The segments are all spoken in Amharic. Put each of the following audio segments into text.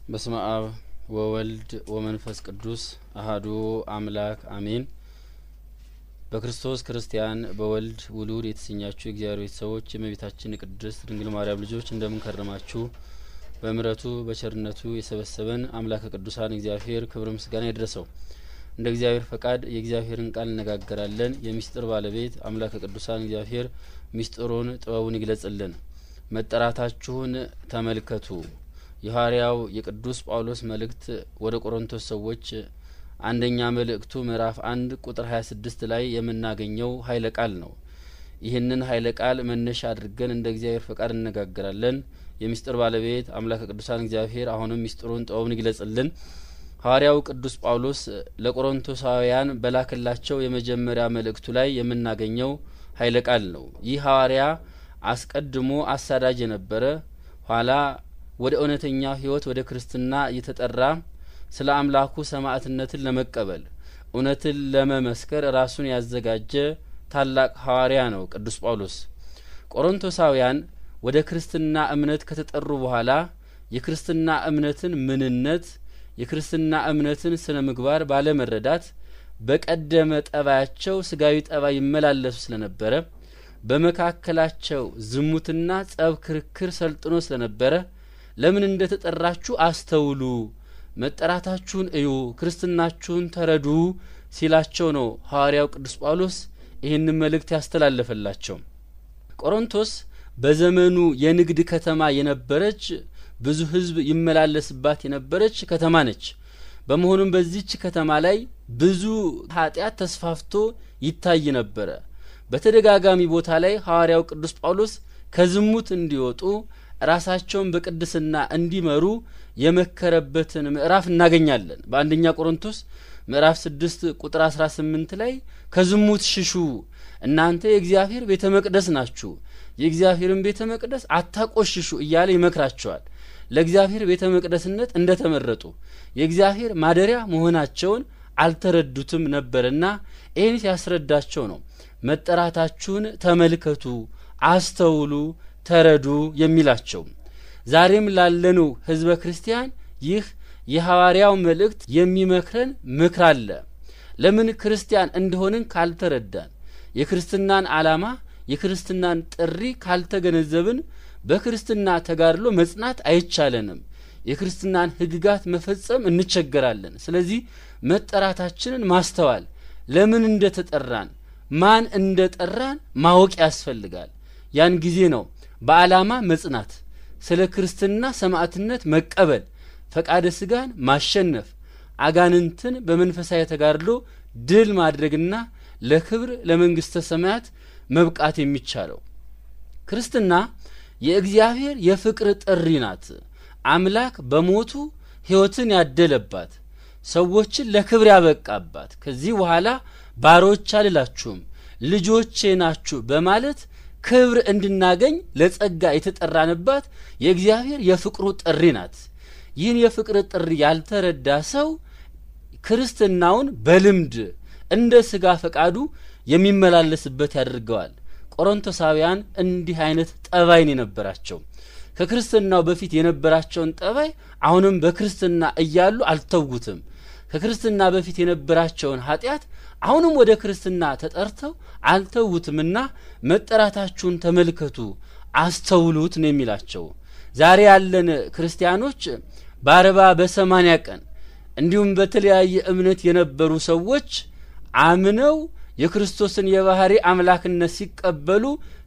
በስመ አብ ወወልድ ወመንፈስ ቅዱስ አህዱ አምላክ አሜን። በክርስቶስ ክርስቲያን በወልድ ውሉድ የተሰኛችሁ የእግዚአብሔር ቤተሰቦች የእመቤታችን የቅድስት ድንግል ማርያም ልጆች እንደምን ከረማችሁ? በምሕረቱ በቸርነቱ የሰበሰበን አምላከ ቅዱሳን እግዚአብሔር ክብር ምስጋና ይድረሰው። እንደ እግዚአብሔር ፈቃድ የእግዚአብሔርን ቃል እነጋገራለን። የሚስጥር ባለቤት አምላከ ቅዱሳን እግዚአብሔር ሚስጥሩን ጥበቡን ይግለጽልን። መጠራታችሁን ተመልከቱ። የሐዋርያው የቅዱስ ጳውሎስ መልእክት ወደ ቆሮንቶስ ሰዎች አንደኛ መልእክቱ ምዕራፍ አንድ ቁጥር ሀያ ስድስት ላይ የምናገኘው ኃይለ ቃል ነው። ይህንን ኃይለ ቃል መነሻ አድርገን እንደ እግዚአብሔር ፈቃድ እነጋገራለን። የሚስጥር ባለቤት አምላከ ቅዱሳን እግዚአብሔር አሁንም ሚስጥሩን ጥበቡን ይግለጽልን። ሐዋርያው ቅዱስ ጳውሎስ ለቆሮንቶሳውያን በላክላቸው የመጀመሪያ መልእክቱ ላይ የምናገኘው ኃይለ ቃል ነው። ይህ ሐዋርያ አስቀድሞ አሳዳጅ የነበረ ኋላ ወደ እውነተኛ ሕይወት ወደ ክርስትና እየተጠራ ስለ አምላኩ ሰማዕትነትን ለመቀበል እውነትን ለመመስከር ራሱን ያዘጋጀ ታላቅ ሐዋርያ ነው ቅዱስ ጳውሎስ። ቆሮንቶሳውያን ወደ ክርስትና እምነት ከተጠሩ በኋላ የክርስትና እምነትን ምንነት የክርስትና እምነትን ስነ ምግባር ባለመረዳት በቀደመ ጠባያቸው ስጋዊ ጠባይ ይመላለሱ ስለነበረ በመካከላቸው ዝሙትና ጸብ፣ ክርክር ሰልጥኖ ስለነበረ ለምን እንደ ተጠራችሁ አስተውሉ፣ መጠራታችሁን እዩ፣ ክርስትናችሁን ተረዱ ሲላቸው ነው ሐዋርያው ቅዱስ ጳውሎስ ይህንን መልእክት ያስተላለፈላቸው። ቆሮንቶስ በዘመኑ የንግድ ከተማ የነበረች ብዙ ሕዝብ ይመላለስባት የነበረች ከተማ ነች። በመሆኑም በዚች ከተማ ላይ ብዙ ኃጢአት ተስፋፍቶ ይታይ ነበረ። በተደጋጋሚ ቦታ ላይ ሐዋርያው ቅዱስ ጳውሎስ ከዝሙት እንዲወጡ ራሳቸውን በቅድስና እንዲመሩ የመከረበትን ምዕራፍ እናገኛለን። በአንደኛ ቆሮንቶስ ምዕራፍ ስድስት ቁጥር አስራ ስምንት ላይ ከዝሙት ሽሹ፣ እናንተ የእግዚአብሔር ቤተ መቅደስ ናችሁ፣ የእግዚአብሔርን ቤተ መቅደስ አታቆሽሹ እያለ ይመክራቸዋል። ለእግዚአብሔር ቤተ መቅደስነት እንደ ተመረጡ የእግዚአብሔር ማደሪያ መሆናቸውን አልተረዱትም ነበርና ይህን ሲያስረዳቸው ነው መጠራታችሁን ተመልከቱ፣ አስተውሉ፣ ተረዱ የሚላቸው። ዛሬም ላለነው ሕዝበ ክርስቲያን ይህ የሐዋርያው መልእክት የሚመክረን ምክር አለ። ለምን ክርስቲያን እንደሆንን ካልተረዳን፣ የክርስትናን ዓላማ የክርስትናን ጥሪ ካልተገነዘብን በክርስትና ተጋድሎ መጽናት አይቻለንም። የክርስትናን ሕግጋት መፈጸም እንቸገራለን። ስለዚህ መጠራታችንን ማስተዋል፣ ለምን እንደ ተጠራን ማን እንደ ጠራን ማወቅ ያስፈልጋል። ያን ጊዜ ነው በዓላማ መጽናት፣ ስለ ክርስትና ሰማዕትነት መቀበል፣ ፈቃደ ስጋን ማሸነፍ፣ አጋንንትን በመንፈሳዊ ተጋድሎ ድል ማድረግና ለክብር ለመንግስተ ሰማያት መብቃት የሚቻለው። ክርስትና የእግዚአብሔር የፍቅር ጥሪ ናት። አምላክ በሞቱ ሕይወትን ያደለባት፣ ሰዎችን ለክብር ያበቃባት። ከዚህ በኋላ ባሮች አልላችሁም ልጆቼ ናችሁ በማለት ክብር እንድናገኝ ለጸጋ የተጠራንባት የእግዚአብሔር የፍቅሩ ጥሪ ናት። ይህን የፍቅር ጥሪ ያልተረዳ ሰው ክርስትናውን በልምድ እንደ ስጋ ፈቃዱ የሚመላለስበት ያደርገዋል። ቆሮንቶሳውያን እንዲህ አይነት ጠባይን የነበራቸው ከክርስትናው በፊት የነበራቸውን ጠባይ አሁንም በክርስትና እያሉ አልተውትም። ከክርስትና በፊት የነበራቸውን ኃጢአት አሁንም ወደ ክርስትና ተጠርተው አልተውትምና መጠራታችሁን ተመልከቱ፣ አስተውሉት ነው የሚላቸው። ዛሬ ያለን ክርስቲያኖች በአርባ በሰማንያ ቀን እንዲሁም በተለያየ እምነት የነበሩ ሰዎች አምነው የክርስቶስን የባህሪ አምላክነት ሲቀበሉ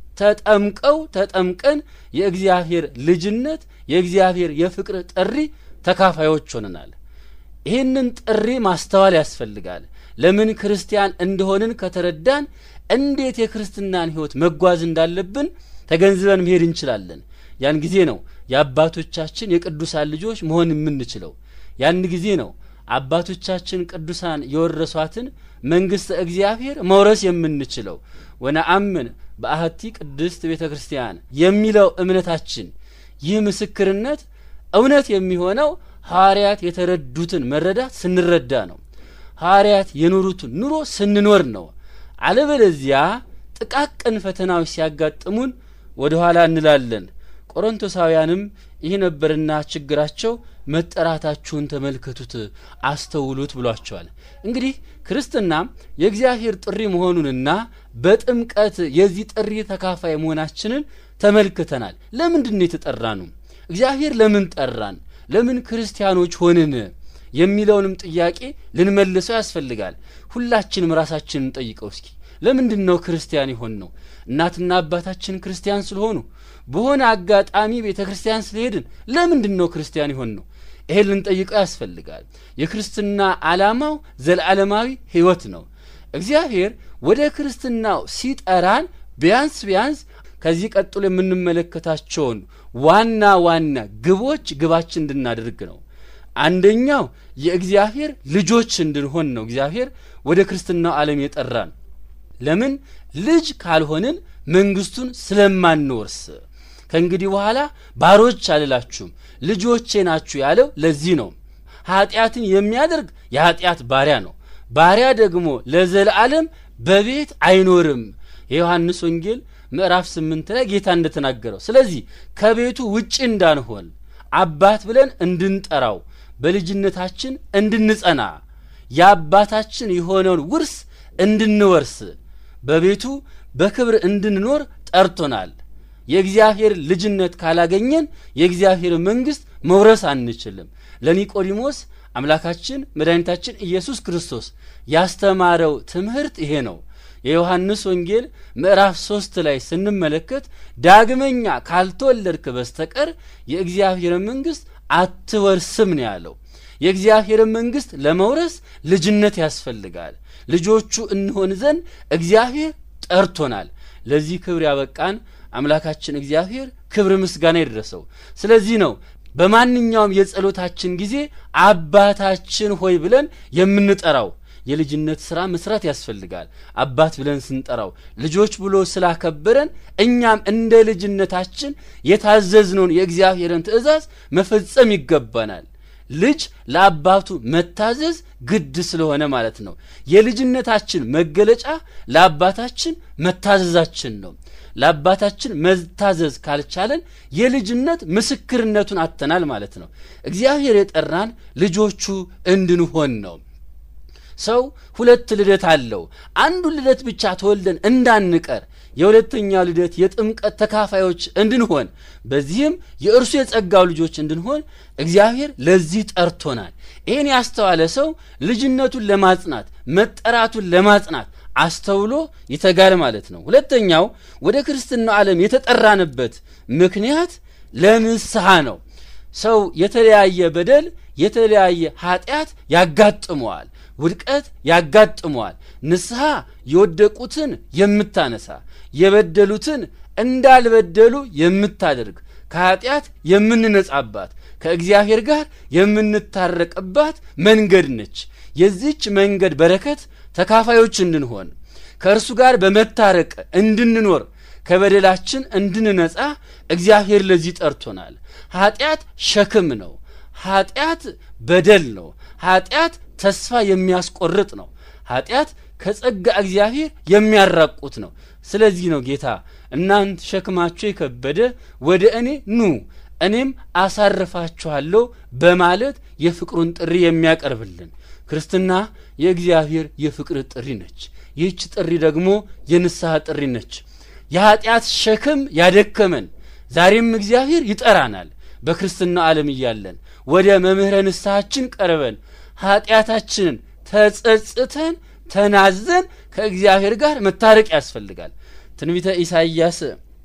ተጠምቀው ተጠምቀን የእግዚአብሔር ልጅነት የእግዚአብሔር የፍቅር ጥሪ ተካፋዮች ሆነናል። ይህንን ጥሪ ማስተዋል ያስፈልጋል። ለምን ክርስቲያን እንደሆንን ከተረዳን እንዴት የክርስትናን ሕይወት መጓዝ እንዳለብን ተገንዝበን መሄድ እንችላለን። ያን ጊዜ ነው የአባቶቻችን የቅዱሳን ልጆች መሆን የምንችለው። ያን ጊዜ ነው አባቶቻችን ቅዱሳን የወረሷትን መንግሥተ እግዚአብሔር መውረስ የምንችለው። ወነአምን በአሐቲ ቅድስት ቤተ ክርስቲያን የሚለው እምነታችን ይህ ምስክርነት እውነት የሚሆነው ሐዋርያት የተረዱትን መረዳት ስንረዳ ነው። ሐዋርያት የኖሩትን ኑሮ ስንኖር ነው። አለበለዚያ ጥቃቅን ፈተናዎች ሲያጋጥሙን ወደ ኋላ እንላለን። ቆሮንቶሳውያንም ይህ ነበርና ችግራቸው መጠራታችሁን ተመልከቱት አስተውሉት ብሏቸዋል እንግዲህ ክርስትና የእግዚአብሔር ጥሪ መሆኑንና በጥምቀት የዚህ ጥሪ ተካፋይ መሆናችንን ተመልክተናል ለምንድን የተጠራ ነው እግዚአብሔር ለምን ጠራን ለምን ክርስቲያኖች ሆንን የሚለውንም ጥያቄ ልንመልሰው ያስፈልጋል ሁላችንም ራሳችንን ጠይቀው እስኪ ለምንድን ነው ክርስቲያን የሆን ነው እናትና አባታችን ክርስቲያን ስለሆኑ በሆነ አጋጣሚ ቤተ ክርስቲያን ስለሄድን ለምንድን ነው ክርስቲያን የሆን ነው ይሄን ልንጠይቀው ያስፈልጋል የክርስትና አላማው ዘለዓለማዊ ህይወት ነው እግዚአብሔር ወደ ክርስትናው ሲጠራን ቢያንስ ቢያንስ ከዚህ ቀጥሎ የምንመለከታቸውን ዋና ዋና ግቦች ግባችን እንድናደርግ ነው አንደኛው የእግዚአብሔር ልጆች እንድንሆን ነው እግዚአብሔር ወደ ክርስትናው ዓለም የጠራን ለምን ልጅ ካልሆንን መንግስቱን ስለማንወርስ ከእንግዲህ በኋላ ባሮች አልላችሁም ልጆቼ ናችሁ ያለው ለዚህ ነው ኃጢአትን የሚያደርግ የኃጢአት ባሪያ ነው ባሪያ ደግሞ ለዘላለም በቤት አይኖርም የዮሐንስ ወንጌል ምዕራፍ ስምንት ላይ ጌታ እንደተናገረው ስለዚህ ከቤቱ ውጭ እንዳንሆን አባት ብለን እንድንጠራው በልጅነታችን እንድንጸና የአባታችን የሆነውን ውርስ እንድንወርስ በቤቱ በክብር እንድንኖር ጠርቶናል የእግዚአብሔር ልጅነት ካላገኘን የእግዚአብሔር መንግስት መውረስ አንችልም ለኒቆዲሞስ አምላካችን መድኃኒታችን ኢየሱስ ክርስቶስ ያስተማረው ትምህርት ይሄ ነው የዮሐንስ ወንጌል ምዕራፍ ሶስት ላይ ስንመለከት ዳግመኛ ካልተወለድክ በስተቀር የእግዚአብሔር መንግስት አትወርስም ነው ያለው የእግዚአብሔር መንግስት ለመውረስ ልጅነት ያስፈልጋል ልጆቹ እንሆን ዘንድ እግዚአብሔር ጠርቶናል ለዚህ ክብር ያበቃን አምላካችን እግዚአብሔር ክብር ምስጋና ይድረሰው ስለዚህ ነው በማንኛውም የጸሎታችን ጊዜ አባታችን ሆይ ብለን የምንጠራው የልጅነት ስራ መስራት ያስፈልጋል አባት ብለን ስንጠራው ልጆች ብሎ ስላከበረን እኛም እንደ ልጅነታችን የታዘዝነውን የእግዚአብሔርን ትእዛዝ መፈጸም ይገባናል ልጅ ለአባቱ መታዘዝ ግድ ስለሆነ ማለት ነው የልጅነታችን መገለጫ ለአባታችን መታዘዛችን ነው ለአባታችን መታዘዝ ካልቻለን የልጅነት ምስክርነቱን አተናል ማለት ነው እግዚአብሔር የጠራን ልጆቹ እንድንሆን ነው ሰው ሁለት ልደት አለው አንዱ ልደት ብቻ ተወልደን እንዳንቀር የሁለተኛው ልደት የጥምቀት ተካፋዮች እንድንሆን በዚህም የእርሱ የጸጋው ልጆች እንድንሆን እግዚአብሔር ለዚህ ጠርቶናል ይህን ያስተዋለ ሰው ልጅነቱን ለማጽናት መጠራቱን ለማጽናት አስተውሎ ይተጋል ማለት ነው ሁለተኛው ወደ ክርስትናው ዓለም የተጠራንበት ምክንያት ለንስሐ ነው ሰው የተለያየ በደል የተለያየ ኃጢአት ያጋጥመዋል ውድቀት ያጋጥመዋል ንስሐ የወደቁትን የምታነሳ የበደሉትን እንዳልበደሉ የምታደርግ ከኃጢአት የምንነጻባት ከእግዚአብሔር ጋር የምንታረቅባት መንገድ ነች የዚች መንገድ በረከት ተካፋዮች እንድንሆን ከእርሱ ጋር በመታረቅ እንድንኖር ከበደላችን እንድንነጻ እግዚአብሔር ለዚህ ጠርቶናል ኃጢአት ሸክም ነው ኃጢአት በደል ነው ኃጢአት ተስፋ የሚያስቆርጥ ነው ኃጢአት ከጸጋ እግዚአብሔር የሚያራቁት ነው ስለዚህ ነው ጌታ እናንት ሸክማችሁ የከበደ ወደ እኔ ኑ እኔም አሳርፋችኋለሁ በማለት የፍቅሩን ጥሪ የሚያቀርብልን ክርስትና የእግዚአብሔር የፍቅር ጥሪ ነች ይህች ጥሪ ደግሞ የንስሐ ጥሪ ነች የኀጢአት ሸክም ያደከመን ዛሬም እግዚአብሔር ይጠራናል በክርስትና ዓለም እያለን ወደ መምህረ ንስሐችን ቀርበን ኀጢአታችንን ተጸጽተን ተናዘን ከእግዚአብሔር ጋር መታረቅ ያስፈልጋል ትንቢተ ኢሳይያስ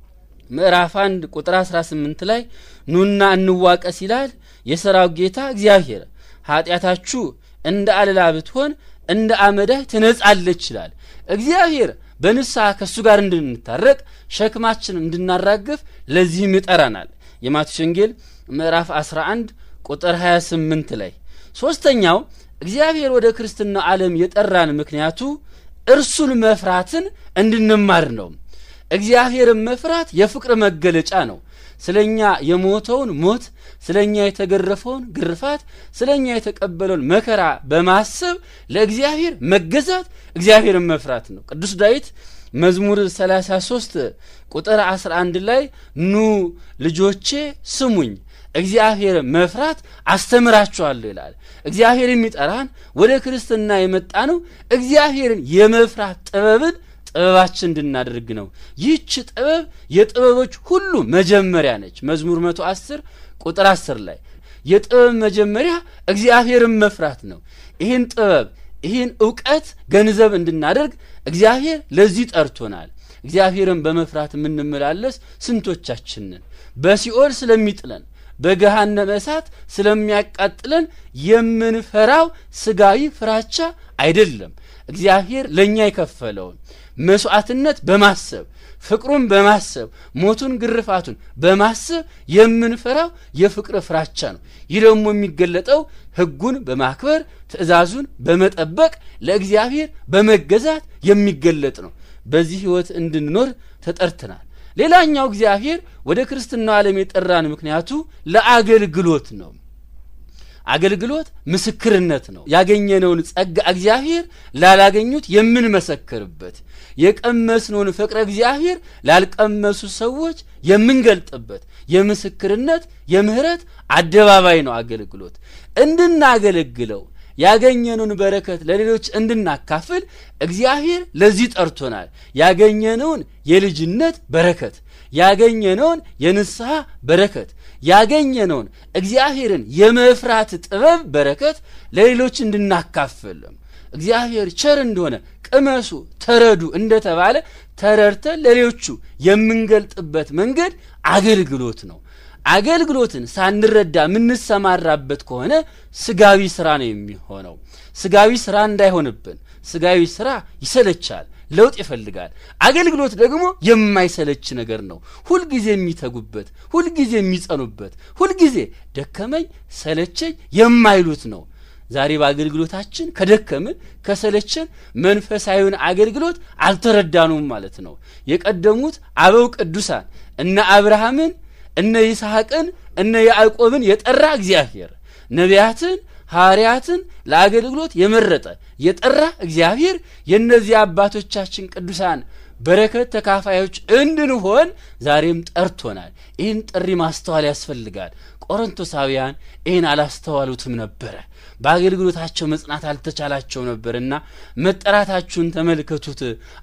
ምዕራፍ አንድ ቁጥር 18 ላይ ኑና እንዋቀስ ይላል የሰራው ጌታ እግዚአብሔር ኀጢአታችሁ እንደ አለላ ብትሆን እንደ አመዳይ ትነጻለች ይላል እግዚአብሔር በንስሐ ከእሱ ጋር እንድንታረቅ ሸክማችን እንድናራግፍ ለዚህም ይጠራናል የማቴዎስ ወንጌል ምዕራፍ 11 ቁጥር 28 ላይ ሶስተኛው እግዚአብሔር ወደ ክርስትና ዓለም የጠራን ምክንያቱ እርሱን መፍራትን እንድንማር ነው እግዚአብሔርን መፍራት የፍቅር መገለጫ ነው ስለ እኛ የሞተውን ሞት ስለ እኛ የተገረፈውን ግርፋት ስለ እኛ የተቀበለውን መከራ በማሰብ ለእግዚአብሔር መገዛት እግዚአብሔርን መፍራት ነው ቅዱስ ዳዊት መዝሙር 33 ቁጥር 11 ላይ ኑ ልጆቼ ስሙኝ እግዚአብሔርን መፍራት አስተምራችኋለሁ ይላል። እግዚአብሔር የሚጠራን ወደ ክርስትና የመጣ ነው እግዚአብሔርን የመፍራት ጥበብን ጥበባችን እንድናደርግ ነው። ይህች ጥበብ የጥበቦች ሁሉ መጀመሪያ ነች። መዝሙር መቶ አስር ቁጥር አስር ላይ የጥበብ መጀመሪያ እግዚአብሔርን መፍራት ነው። ይህን ጥበብ ይህን እውቀት ገንዘብ እንድናደርግ እግዚአብሔር ለዚህ ጠርቶናል። እግዚአብሔርን በመፍራት የምንመላለስ ስንቶቻችንን በሲኦል ስለሚጥለን በገሃነመ እሳት ስለሚያቃጥለን የምንፈራው ስጋዊ ፍራቻ አይደለም። እግዚአብሔር ለእኛ የከፈለውን መስዋዕትነት በማሰብ ፍቅሩን በማሰብ ሞቱን ግርፋቱን በማሰብ የምንፈራው የፍቅር ፍራቻ ነው። ይህ ደግሞ የሚገለጠው ሕጉን በማክበር ትእዛዙን በመጠበቅ ለእግዚአብሔር በመገዛት የሚገለጥ ነው። በዚህ ሕይወት እንድንኖር ተጠርተናል። ሌላኛው እግዚአብሔር ወደ ክርስትናው ዓለም የጠራን ምክንያቱ ለአገልግሎት ነው። አገልግሎት ምስክርነት ነው። ያገኘነውን ጸጋ እግዚአብሔር ላላገኙት የምንመሰክርበት፣ የቀመስነውን ፍቅረ እግዚአብሔር ላልቀመሱ ሰዎች የምንገልጥበት የምስክርነት የምህረት አደባባይ ነው። አገልግሎት እንድናገለግለው ያገኘነውን በረከት ለሌሎች እንድናካፍል እግዚአብሔር ለዚህ ጠርቶናል። ያገኘነውን የልጅነት በረከት ያገኘነውን የንስሐ በረከት ያገኘነውን እግዚአብሔርን የመፍራት ጥበብ በረከት ለሌሎች እንድናካፍል እግዚአብሔር ቸር እንደሆነ ቅመሱ፣ ተረዱ እንደተባለ ተረድተን ለሌሎቹ የምንገልጥበት መንገድ አገልግሎት ነው። አገልግሎትን ሳንረዳ የምንሰማራበት ከሆነ ስጋዊ ስራ ነው የሚሆነው። ስጋዊ ስራ እንዳይሆንብን፣ ስጋዊ ስራ ይሰለቻል፣ ለውጥ ይፈልጋል። አገልግሎት ደግሞ የማይሰለች ነገር ነው። ሁልጊዜ የሚተጉበት፣ ሁልጊዜ የሚጸኑበት፣ ሁልጊዜ ደከመኝ ሰለቸኝ የማይሉት ነው። ዛሬ በአገልግሎታችን ከደከምን ከሰለችን መንፈሳዊውን አገልግሎት አልተረዳኑም ማለት ነው። የቀደሙት አበው ቅዱሳን እነ አብርሃምን እነ ይስሐቅን እነ ያዕቆብን የጠራ እግዚአብሔር ነቢያትን ሐዋርያትን ለአገልግሎት የመረጠ የጠራ እግዚአብሔር የእነዚህ አባቶቻችን ቅዱሳን በረከት ተካፋዮች እንድንሆን ዛሬም ጠርቶናል። ይህን ጥሪ ማስተዋል ያስፈልጋል። ቆሮንቶሳውያን ይህን አላስተዋሉትም ነበረ። በአገልግሎታቸው መጽናት አልተቻላቸው ነበርና መጠራታችሁን ተመልከቱት፣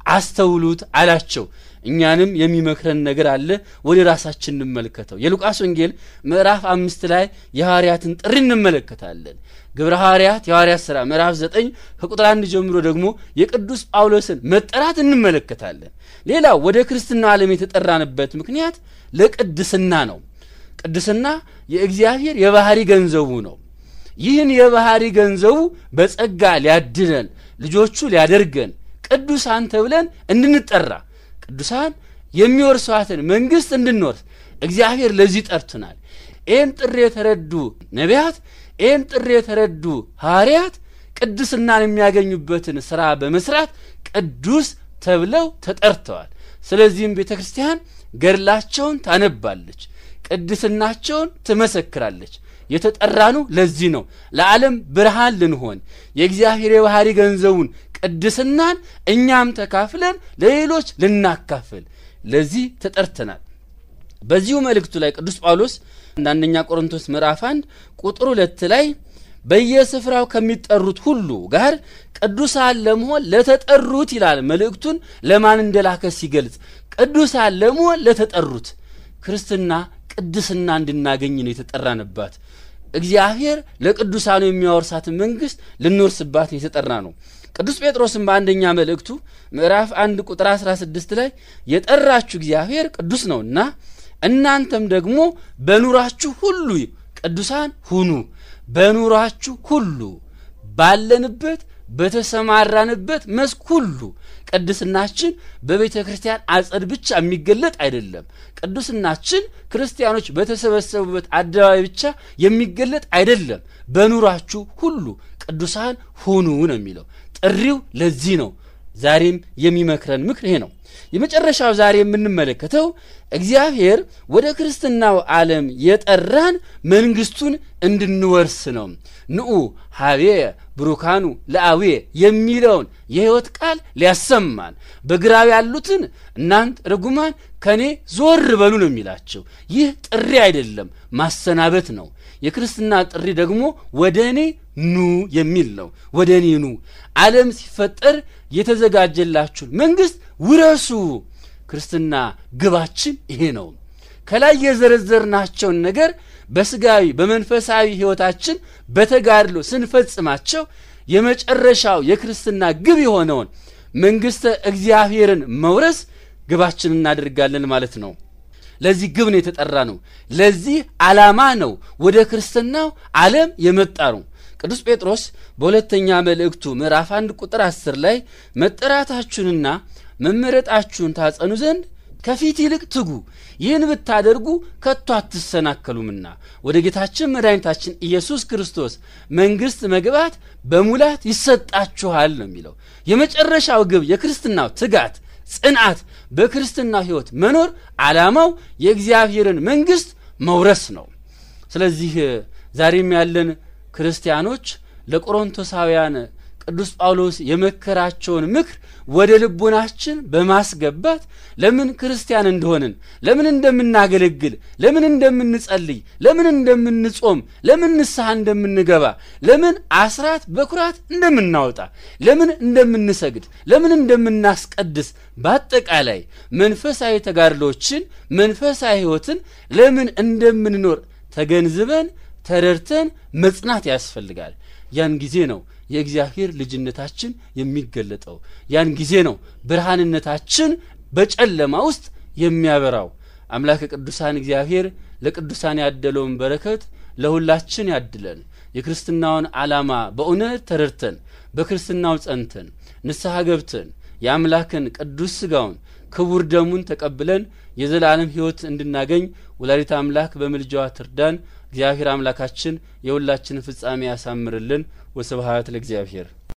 አስተውሉት አላቸው። እኛንም የሚመክረን ነገር አለ። ወደ ራሳችን እንመልከተው። የሉቃስ ወንጌል ምዕራፍ አምስት ላይ የሐዋርያትን ጥሪ እንመለከታለን። ግብረ ሐዋርያት የሐዋርያት ሥራ ምዕራፍ ዘጠኝ ከቁጥር አንድ ጀምሮ ደግሞ የቅዱስ ጳውሎስን መጠራት እንመለከታለን። ሌላው ወደ ክርስትናው ዓለም የተጠራንበት ምክንያት ለቅድስና ነው። ቅድስና የእግዚአብሔር የባህሪ ገንዘቡ ነው። ይህን የባህሪ ገንዘቡ በጸጋ ሊያድነን ልጆቹ ሊያደርገን ቅዱሳን ተብለን እንድንጠራ ቅዱሳን የሚወርሷትን መንግሥት እንድንወርስ እግዚአብሔር ለዚህ ጠርቶናል። ይህን ጥሪ የተረዱ ነቢያት፣ ይህን ጥሪ የተረዱ ሐዋርያት ቅድስናን የሚያገኙበትን ሥራ በመስራት ቅዱስ ተብለው ተጠርተዋል። ስለዚህም ቤተ ክርስቲያን ገድላቸውን ታነባለች፣ ቅድስናቸውን ትመሰክራለች። የተጠራኑ ለዚህ ነው። ለዓለም ብርሃን ልንሆን የእግዚአብሔር የባህሪ ገንዘቡን ቅድስናን እኛም ተካፍለን ለሌሎች ልናካፍል ለዚህ ተጠርተናል። በዚሁ መልእክቱ ላይ ቅዱስ ጳውሎስ አንደኛ ቆሮንቶስ ምዕራፍ አንድ ቁጥር ሁለት ላይ በየስፍራው ከሚጠሩት ሁሉ ጋር ቅዱሳን ለመሆን ለተጠሩት ይላል። መልእክቱን ለማን እንደላከ ሲገልጽ ቅዱሳን ለመሆን ለተጠሩት ክርስትና ቅድስና እንድናገኝ ነው የተጠራንባት። እግዚአብሔር ለቅዱሳኑ የሚያወርሳትን መንግሥት ልንወርስባት የተጠራ ነው። ቅዱስ ጴጥሮስም በአንደኛ መልእክቱ ምዕራፍ አንድ ቁጥር 16 ላይ የጠራችሁ እግዚአብሔር ቅዱስ ነውና እናንተም ደግሞ በኑራችሁ ሁሉ ቅዱሳን ሁኑ። በኑራችሁ ሁሉ ባለንበት በተሰማራንበት መስክ ሁሉ ቅድስናችን በቤተ ክርስቲያን አጸድ ብቻ የሚገለጥ አይደለም። ቅዱስናችን ክርስቲያኖች በተሰበሰቡበት አደባባይ ብቻ የሚገለጥ አይደለም። በኑራችሁ ሁሉ ቅዱሳን ሁኑ ነው የሚለው። ጥሪው ለዚህ ነው። ዛሬም የሚመክረን ምክር ይሄ ነው። የመጨረሻው ዛሬ የምንመለከተው እግዚአብሔር ወደ ክርስትናው ዓለም የጠራን መንግስቱን እንድንወርስ ነው። ንዑ ሀቤ ብሩካኑ ለአዌ የሚለውን የሕይወት ቃል ሊያሰማን በግራው ያሉትን እናንት ርጉማን ከእኔ ዞር በሉ ነው የሚላቸው። ይህ ጥሪ አይደለም፣ ማሰናበት ነው። የክርስትና ጥሪ ደግሞ ወደ እኔ ኑ የሚል ነው። ወደ እኔ ኑ፣ ዓለም ሲፈጠር የተዘጋጀላችሁን መንግስት ውረሱ። ክርስትና ግባችን ይሄ ነው። ከላይ የዘረዘርናቸውን ነገር በስጋዊ በመንፈሳዊ ሕይወታችን በተጋድሎ ስንፈጽማቸው የመጨረሻው የክርስትና ግብ የሆነውን መንግሥተ እግዚአብሔርን መውረስ ግባችን እናደርጋለን ማለት ነው። ለዚህ ግብ ነው የተጠራ ነው። ለዚህ ዓላማ ነው ወደ ክርስትናው ዓለም የመጣ ነው። ቅዱስ ጴጥሮስ በሁለተኛ መልእክቱ ምዕራፍ አንድ ቁጥር አስር ላይ መጠራታችሁንና መመረጣችሁን ታጸኑ ዘንድ ከፊት ይልቅ ትጉ፣ ይህን ብታደርጉ ከቶ አትሰናከሉምና ወደ ጌታችን መድኃኒታችን ኢየሱስ ክርስቶስ መንግሥት መግባት በሙላት ይሰጣችኋል ነው የሚለው። የመጨረሻው ግብ የክርስትናው ትጋት፣ ጽንዓት፣ በክርስትናው ሕይወት መኖር ዓላማው የእግዚአብሔርን መንግሥት መውረስ ነው። ስለዚህ ዛሬም ያለን ክርስቲያኖች ለቆሮንቶሳውያን ቅዱስ ጳውሎስ የመከራቸውን ምክር ወደ ልቦናችን በማስገባት ለምን ክርስቲያን እንደሆንን፣ ለምን እንደምናገለግል፣ ለምን እንደምንጸልይ፣ ለምን እንደምንጾም፣ ለምን ንስሐ እንደምንገባ፣ ለምን አስራት በኩራት እንደምናወጣ፣ ለምን እንደምንሰግድ፣ ለምን እንደምናስቀድስ፣ በአጠቃላይ መንፈሳዊ ተጋድሎችን መንፈሳዊ ሕይወትን ለምን እንደምንኖር ተገንዝበን ተረድተን መጽናት ያስፈልጋል። ያን ጊዜ ነው የእግዚአብሔር ልጅነታችን የሚገለጠው። ያን ጊዜ ነው ብርሃንነታችን በጨለማ ውስጥ የሚያበራው። አምላከ ቅዱሳን እግዚአብሔር ለቅዱሳን ያደለውን በረከት ለሁላችን ያድለን። የክርስትናውን ዓላማ በእውነት ተረድተን በክርስትናው ጸንተን ንስሐ ገብተን የአምላክን ቅዱስ ሥጋውን ክቡር ደሙን ተቀብለን የዘላለም ሕይወት እንድናገኝ ወላዲተ አምላክ በምልጃዋ ትርዳን። እግዚአብሔር አምላካችን የሁላችንን ፍጻሜ ያሳምርልን። ወስብሐት ለእግዚአብሔር።